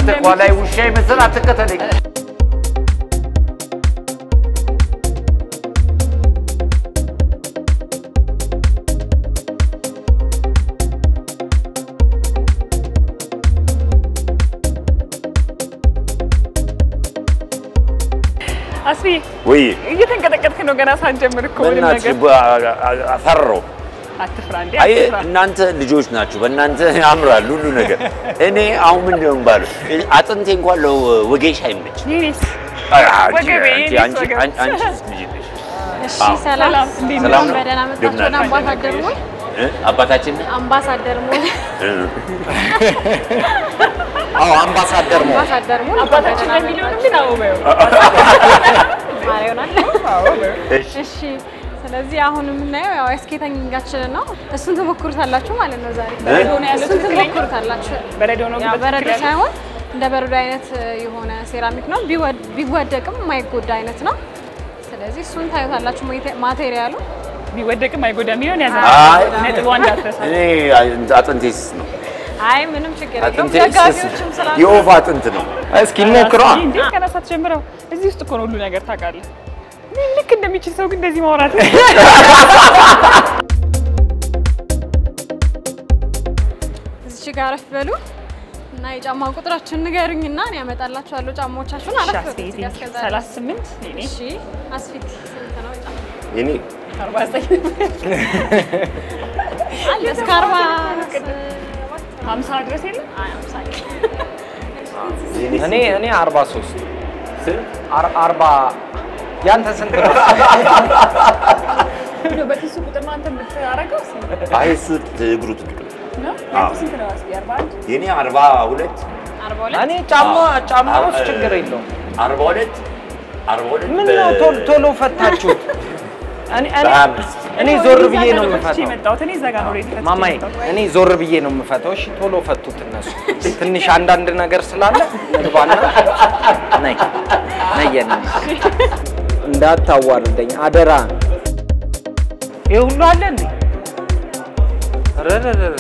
አንተ ከኋላዬ ውሻ ይመስል አትከተለኝ። አስፊ ወይ እየተንቀጠቀጥክ ነው ገና ሳንጀምር እኮ ምንም በእናትሽ ነገር ፈራሁ። አትፍራ እንዴ አይ አትፍራ እናንተ ልጆች ናችሁ፣ በእናንተ ያምራል ሁሉ ነገር። እኔ አሁን ምንድን ነው የምባለው? አጥንቴ እንኳን ለወጌሻ አይመች። የኔስ አንቺ ወገቤ፣ አንቺ የኔስ አንቺ ወገብ። አንቺ አንቺ ልጅ ነሽ። እሺ አዎ። ሰላም ሰላም፣ እንዴት ሰላም እንኳን ነው? በደህና መጣችሁ ወደ እንደምን አምባሳደር ሞል እ? አባታችን አምባሳደር ሞል እ? አዎ አምባሳደር ነው። አምባሳደር ሞል እንኳን አባታችን በደህና ለሚሊዮን መጣችሁ። ግን አዎ በይው ማር ይሆናል። አዎ በይው እሺ እሺ ስለዚህ አሁን የምናየው ያው ስኬተኛችንን ነው። እሱን ትሞክሩታላችሁ ማለት ነው ዛሬ በረዶ ነው ያለው እሱን ትክክለኛ? ትሞክሩታላችሁ። በረዶ ነው ያው ግን በረዶ በትክክል ያለው? ሳይሆን እንደ በረዶ አይነት የሆነ ሴራሚክ ነው። ቢወድ- ቢወደቅም የማይጎዳ አይነት ነው። ስለዚህ እሱን ታዩታላችሁ። ማቴ- ማቴሪያሉ ቢወደቅም አይጎዳም የሚለውን ያዘ አይ ነጥብ አንድ አትረሳ እኔ አጥንቴ ስስ ነው። አይ ምንም ችግር የለውም። አጥንቴ ስስ ደጋፊዎችም ስላሉ የወፍ አጥንት ነው። እስኪ እንሞክሯ። እንዴ ገና ሳትጀምረው እዚህ ውስጥ እኮ ነው ሁሉ ነገር ታውቃለህ እኔ ልክ እንደሚችል ሰው ግን እንደዚህ ማውራት እዚች ጋር አረፍ በሉ እና የጫማ ቁጥራችሁን ንገሩኝና እኔ ያመጣላችኋለሁ ጫማዎቻችሁን። አረፍ በሉ እዚህ ጋር እስከዛ ድረስ። ሰላሳ ስምንት እኔ እሺ አስፊት ስንት ነው ጫማ? የኔ አርባ ዘጠኝ አለ እስከ አርባ ሀምሳ ድረስ የለም አይ አምሳ እኔ እኔ 43 አር- አርባ ያንተ ስንት ነው? እንደው በኪሱ ቁጥር ነው አንተ የምታረገው አይ እሱ እግሩ ትልቅ ነው። ነው አዎ። ያንተ ስንት ነው አስቢ አርባ አንድ የኔ አርባ ሁለት አርባ ሁለት እኔ ጫማ ጫማ አዎ፣ ውስጥ እ- ችግር የለውም። አርባ ሁለት አርባ ሁለት ምን ነው ቶሎ ቶሎ ፈታችሁት? እኔ እኔ በሀያ አምስት እኔ ዞር ብዬ ነው የምፈታው። የመጣሁት እኔ እዛ ጋር ነው ሬዲ ፈትቼ ማማዬ የመጣሁት። እኔ ዞር ብዬ ነው የምፈታው። እሺ ቶሎ ፈቱት እነሱ። ትንሽ አንዳንድ ነገር ስላለ ግባና ነይ ነይ የኔ እንዳታዋርደኝ አደራ። ይሄ ሁሉ አለ እንዴ? ረረረረ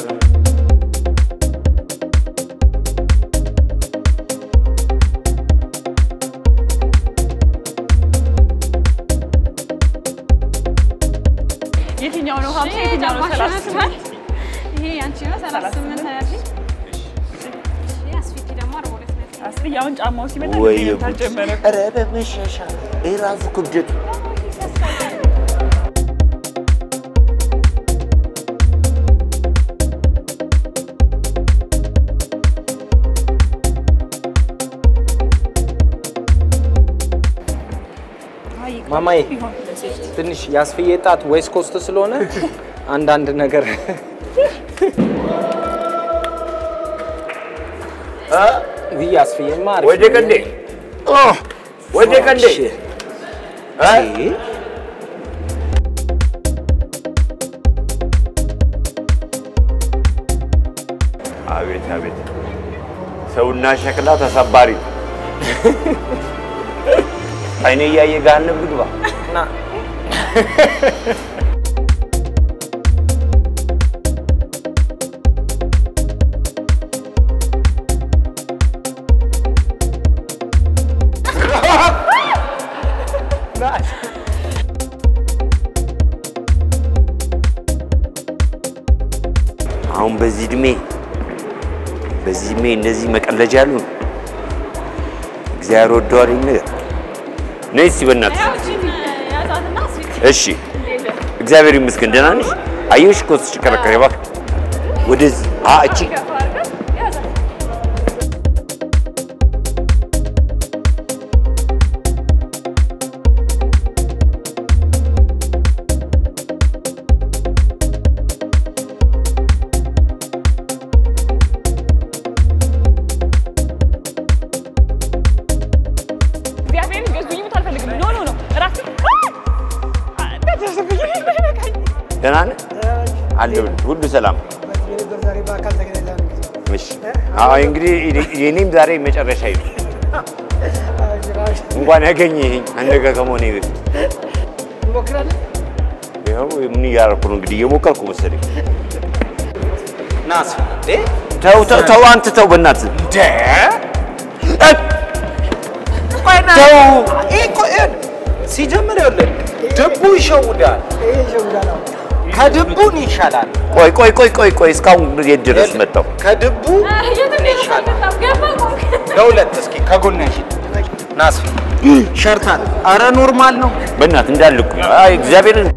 የትኛው ነው ሀምሳ ይሄ የትኛው ነው ጫማሽ ሰላሳ ነው? ይሄ ያንቺ ነው። ሰላሳ ስምንት ነው ያልሽኝ። እሺ አስፊቲ ደግሞ አርባ ሁለት ነው ያልሽኝ። አስቢ አሁን ጫማው ሲመጣ ወይ ጊዜ ጉድ! መምታት ጀመረ ኧረ በመሻሻል ይሄ ራሱ ክብደቱ ማማዬ ትንሽ ያስፍዬ ጣት ዌስት ኮስት ስለሆነ አንዳንድ ነገር ይህ ያስፍዬማ አሪፍ ወደ ነው። ቀንዴ ወደ ቀንዴ እሺ። እ? አቤት አቤት ሰውና ሸክላ ተሰባሪ አይኔ እያየ ገሃነም ግባ ና አሁን በዚህ እድሜ በዚህ እድሜ እንደዚህ መቀለጃ አሉ እግዚአብሔር ወደዋል ይህን ነገር ነይ እስኪ በእናትሽ ያው እቺን ያዛትና አስፊቲ እሺ እግዚአብሔር ይመስገን ደህና ነሽ አየሁሽ እኮ ስትሽከረከሪ እባክህ ወደዚህ አ እቺ እግዚአብሔርን ገዙኝ ብት አልፈልግም ኖ ኖ ኖ እራሱ ደህና ነህ አለሁልህ ሁሉ ሰላም እሺ አዎ እንግዲህ የኔም ዛሬ መጨረሻ ይሉ እንኳን ያገኘኸኝ አንተ ጋር ከመሆኔ በፊት ያው ምን እያደረኩ ነው እንግዲህ እየሞከርኩ መሰለኝ ና አስፍዬ እንዴ ተው ተው ተው አንተ ተው በእናትህ እንደ ተው። ይሄ እኮ ይኸውልህ፣ ሲጀምር ይኸውልህ ድቡ ይሸውዳል። ከድቡን ይሻላል። ቆይ ቆይ ቆይ ቆይ ቆይ እስካሁን የት ድረስ መጣሁ? ከድቡ የትም ይሻላል። ገባ ለሁለት እስኪ ከጎን ያሽ ናስፊ ሸርታል። አረ ኖርማል ነው። በእናትህ እንዳልኩ አይ እግዚአብሔርን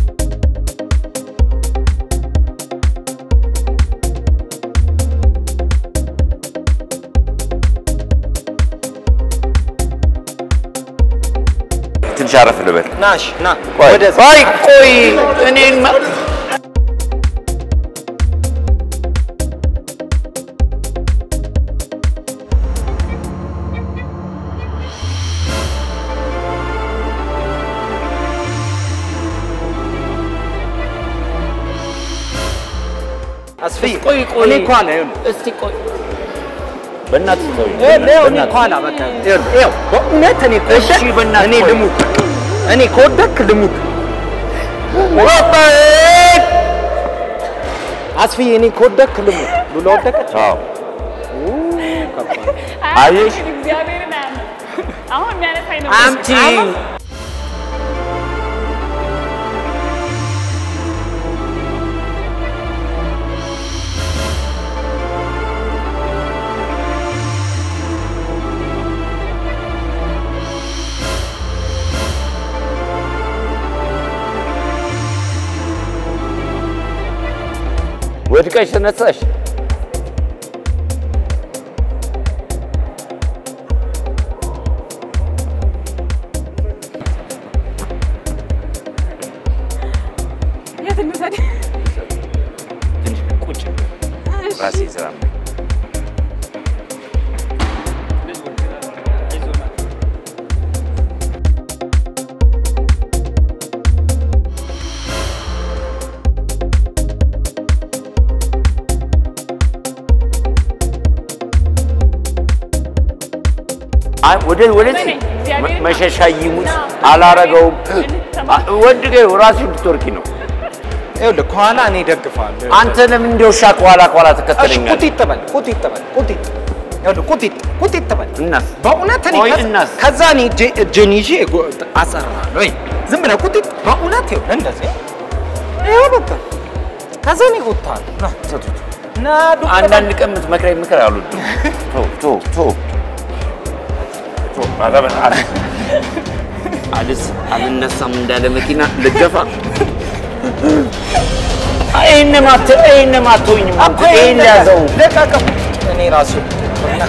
ትንሽ አረፍ ልበል። ናሽ ና ቆይ ወደዛ ቆይ ቆይ እኔን ማ- አስፊ ቆይ ቆይ እኔ እኮ አለ ይኸውልህ እስቲ ቆይ በእናትህ ተወኝ። ይኸውልህ እኔ በእናትህ እኮ አለ በቃ ይኸውልህ ይኸው በእውነት እኔ እሺ፣ ከወደክ በእናትህ እኔ ቆይ። ልሙት እኔ ከወደክ ልሙት አስፊ እኔ ከወደክ ልሙት ሉላ ወደቀች አዎ አየሽ? እግዚአብሔርን አያምንም። አሁን የሚያነሳኝ ነው። አምጪ ወድቀሽ ተነሳሽ። የት እንውሰድ? ትንሽ ቁጭ ራሴ ስራ አይ ወደ ወደዚህ እግዚአብሔርን መሸሻ ይሙት አላረገውም። ወድቄ ራሱ እንድትወርቂ ነው። ይኸውልህ ከኋላ እኔ ደግፋለሁ አንተ ለምን እንደ ውሻ ከኋላ ከኋላ እሺ ትከተለኛለህ? ቁጢጥ በል ቁጢጥ በል ቁጢጥ ይኸውልህ ቁጢጥ ቁጢጥ በል እናስ በእውነት እኔ ቆይ ከዛ- እናስ ከዛ እኔ እጄ- እጄን ይዤ ጎ- አጸራለሁ ወይ ዝም ብለህ ቁጢጥ በእውነት ይኸውልህ እንደዚህ ይኸው በቃ ከዛ እኔ እጎትተዋለሁ ና ተቱት። ና ዱቅ በል። አንዳንድ ቀን የምትመክረኝ ምክር አልወድም። ቶ ቶ ቶ ቶ ኧረ በእናትህ አልስ አልነሳም እንዳለ መኪና ልገፋ ይህን ማት ይህን ማቶኝ እኮ ይህን ያዘው ልቀቀው። እኔ ራሱ ና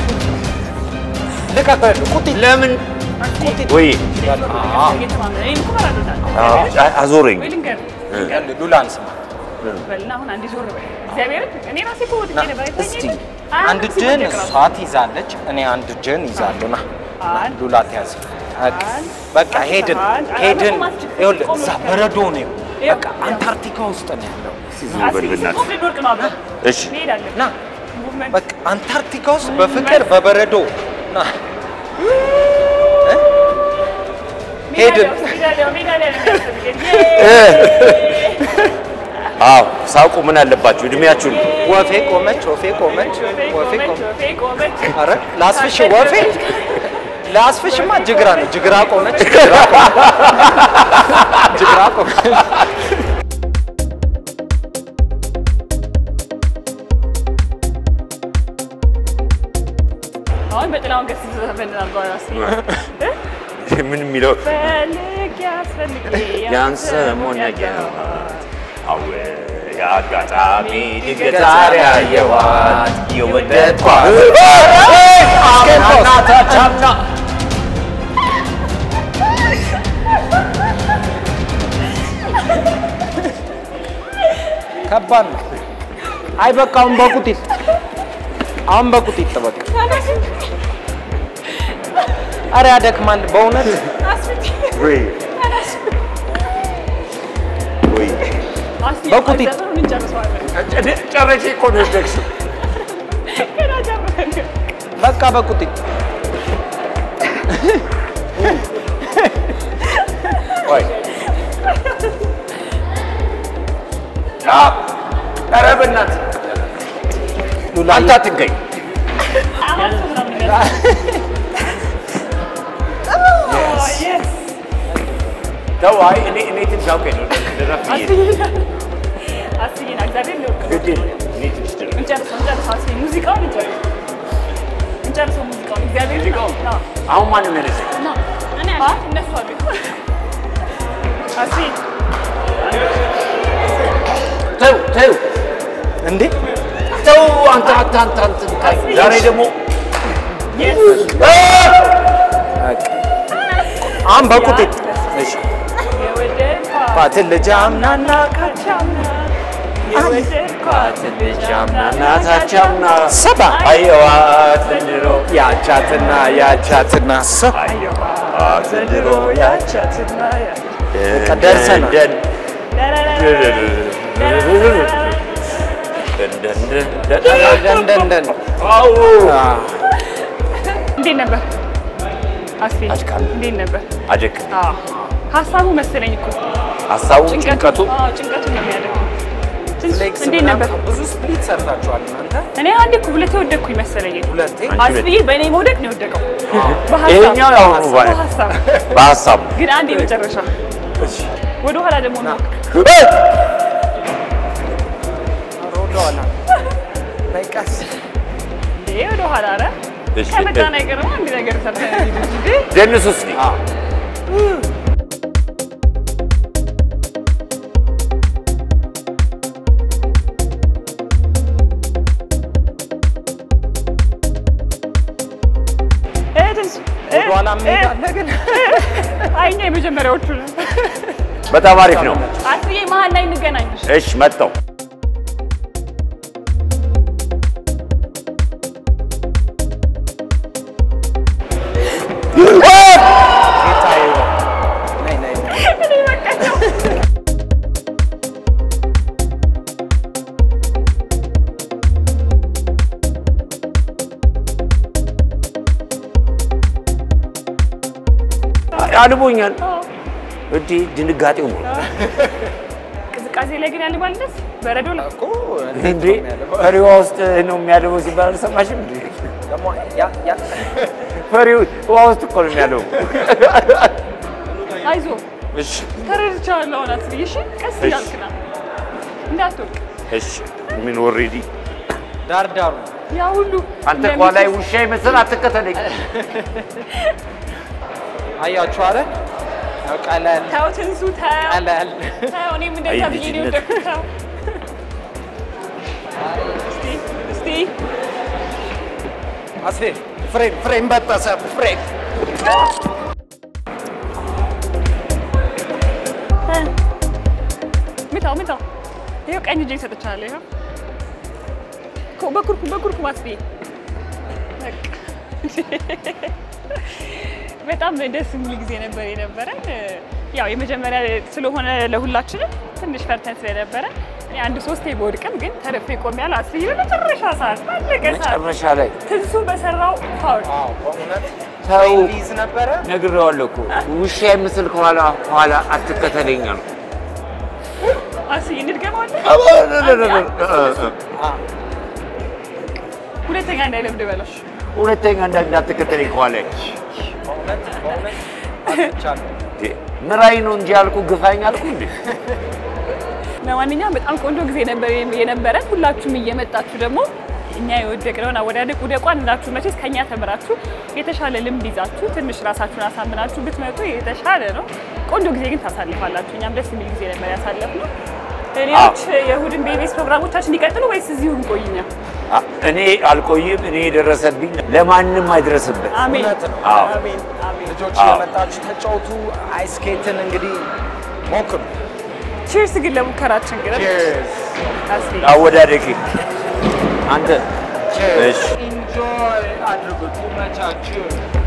ልቀቀው ይኸውልህ ቁጢጥ ለምን ቁጢጥ ወይ አዎ እየተማመነ እኔን እኮ መራዶታል። አ- አዞረኝ ወይ ልንገርህ ይኸውልህ ሉላን ስማ በልና አሁን አንዴ ዞር በል። እግዚአብሔርን እኔ ራሴ እኮ ወድቄ ና ነበር። እስቲ አይተኸኝ አንድ የለ? እጅህን ሲወደቅ እሷ ራሱ። ትይዛለች፣ እኔ አንድ እጅህን ይዛለሁ። ና አንድ ሉላ ትያዝ። በቃ አንድ በቃ ሄድን አንድ ሄድን። አንድ አንድ ይኸውልህ ቆም እዛ ብለህ በረዶ ነው። ይኸው፣ በቃ አንታርክቲካ ውስጥ ነው ያለው። ዝም በል በእናትህ። ቆም ልንወድቅ ነው አብረን። እሺ እንሄዳለን። ና ሙቭመንት በቃ አንታርክቲካ ውስጥ በፍቅር በበረዶ ና እ? ሄድን። ሜዳሊያ ሜዳሊያ ነው የሚያስፈልገን። አዎ ሳውቁ ምን አለባችሁ እድሜያችሁን ወፌ ቆመች፣ ወፌ ቆመች፣ ወፌ ቆመች ቆመች። ወፌ ቆመች። ኧረ ላስፍሽ ወፌ ላስፍሽማ ጅግራ ነው። ጅግራ ቆመች፣ ጅግራ ቆመች፣ ጅግራ ቆመች። አሁን በጥላሁን ገሰሰ ዘፈን አድርገዋል መሰለኝ። ምን የሚለው ፈልግ ያስፈልግ ያን ሰሞን ያየኋት አወ የአጋጣሚ ድንገት ዛሬ ያየኋት የወደድኳት አምናና ታቻምና ከባድ ነው። አይ በቃ አሁን በቁጢጥ አሁን በቁጢጥ በቃ አረ ያደክማል በእውነት ወይ ወይ በቁጢጥ ዘፈኑን እንጨርሰዋለን። ጨረሼ እኮ ነው የወደቅሽው። ገና ጀምረን በቃ በቁጢጥ ቆይ አ ኧረ በእናትህ ሉላ አንተ አትገኝ። ተው፣ አይ እኔ እኔ ትንሽ አውቀኝ ነው ልረፍ ብዬ ነው። አስዬና እግዚአብሔር ነው ግድ የለም፣ እኔ ትንሽ ልረፍ። እንጨርሰው እንጨርሰው አስዬ ሙዚቃውን እንጨርሰው እንጨርሰው ሙዚቃውን እግዚአብሔር ሙዚቃውን? ነው አሁን ማንም ያነሳኝ? ነው እኔ አለ እነሱ አሉ አስዬ ተው ተው እንዴ ተው፣ አንተ አንተ አንተ አንተ ዛሬ ደግሞ የስ አሁን በቁጤ እሺ የወደድኳት ፋትን ልጅ አምናና ካቻምና የወደድኳት ልጅ አምናና ናታቻምና ሰባ አየዋት ዘንድሮ ያቻትና ያቻትና ሰ አየዋት ዘንድሮ ያቻትና ደርሰናል። ደን ደንደንደን አዎ እንዴት ነበር አስቴ? አድካሚ። እንዴት ነበር? አደክ አዎ ሀሳቡ መሰለኝ እኮ ሀሳቡ ጭንቀቱ አዎ ጭንቀቱ ነው የሚያደርገው። እንዴት ነበር? ብዙ ስፕሊት ሰርታችኋል እናንተ እኔ አንዴ እኮ ሁለቴ ወደቅኩኝ መሰለኝ። ሁለቴ አስብዬ በእኔ መውደቅ ነው የወደቀው። ይሄኛው ያው ነው ባይ በሀሳብ በሀሳብ ግን አንድ የመጨረሻ ወደ ኋላ ደግሞ ነው ሮዳዋላ በቃስ እንዴ ወደ ኋላ ኧረ እሺ። ከመጣን አይቀርም አንድ ነገር ሰርተን እንሂድ እንጂ ደንስ ውስጥ እ ትንሽ እ ወደኋላ እ እንሄዳለን ግን አይ እኛ የመጀመሪያዎቹ ነን። በጣም አሪፍ ነው። አስዬ መሀል ላይ እንገናኝ። እሺ መጣው ጌታዬ ነይ ነይ ነይ እኔ በቃ አልቦኛል። እንዲህ ድንጋጤው ነው ቅዝቃዜ ላይ ግን ያለ ማለት በረዶ ላይ እኮ እንዴ ፈሪዋ ውስጥ ነው የሚያልበው ሲባል አልሰማሽም? እንዴ ደግሞ ያ ያ ፈሪው ውሃ ውስጥ እኮ ነው የሚያልበው። አይዞ እሺ ተረድቻለሁ። አሁን አስዬ እሺ፣ ቀስ እያልክ ና እንዳትወድቅ። እሺ ምን ኦልሬዲ ዳር ዳሩ ያ ሁሉ አንተ ከኋላዬ ውሻ ይመስል አትከተለኝ። አያችሁ አለ ያው ቀለል ተው ትንሱ ተው ቀለል ተው፣ እኔም እንደዛ አይ ብዬ ነው ልጅነት። የወደቅኩት። ተው እስቲ እስቲ አስቴ ፍሬም ፍሬም በጠሰ ፍሬም እ ምታው ምታው። ይኸው ቀኝ እጄ ሰጥቻለሁ። ይኸው ኮ- በኩርኩም በኩርኩም አስቤ በቃ በጣም ደስ የሚል ጊዜ ነበር የነበረን። ያው የመጀመሪያ ስለሆነ ለሁላችንም ትንሽ ፈርተን ስለነበረ እኔ አንድ ሶስቴ በወድቅም ግን ተረፌ ቆሜያለሁ። አስዬ በመጨረሻ ሰዓት ባለቀ ሰዓት መጨረሻ ላይ ትንሱ በሰራው ፋውል አዎ በእውነት ተው ሊይዝ ነበረ ነግሬዋለሁ እኮ ውሻ ይመስል ከኋላ ከኋላ አትከተለኝ አልኩ። አስዬ እንድገማለን። ሁለተኛ እንዳይለምድ በላሽ። ሁለተኛ እንዳ- እንዳትከተለኝ ከኋላ በእውነት በእውነት አጥቻለሁ ምራይ ነው እንጂ ያልኩ ግፋኝ አልኩ እንዴ? ለማንኛውም በጣም ቆንጆ ጊዜ ነበር የነበረን። ሁላችሁም እየመጣችሁ ደግሞ እኛ የወደቅነውን አወዳደቅ ውደቋን እንዳችሁ መቼስ ከኛ ተምራችሁ የተሻለ ልምድ ይዛችሁ ትንሽ ራሳችሁን አሳምናችሁ ብትመጡ የተሻለ ነው። ቆንጆ ጊዜ ግን ታሳልፋላችሁ። እኛም ደስ የሚል ጊዜ ነበር ያሳለፍነው። ሌሎች የእሑድን ቤቤስ ፕሮግራሞቻችን ይቀጥሉ ወይስ እዚሁ እንቆይኛ? አ- እኔ አልቆይም። እኔ የደረሰብኝ ለማንም አይድረስበት። አሜን እውነት ነው። አዎ። አሜን አሜን። ልጆች አዎ። የመጣችሁ ተጫውቱ። አይስኬትን እንግዲህ ሞክሩ። ቺርስ ግን ለሙከራችን ግን ቼርስ አስቴ አወዳደቂ አንተ እሺ ኢንጆይ አድርጉት። ይመቻችሁ።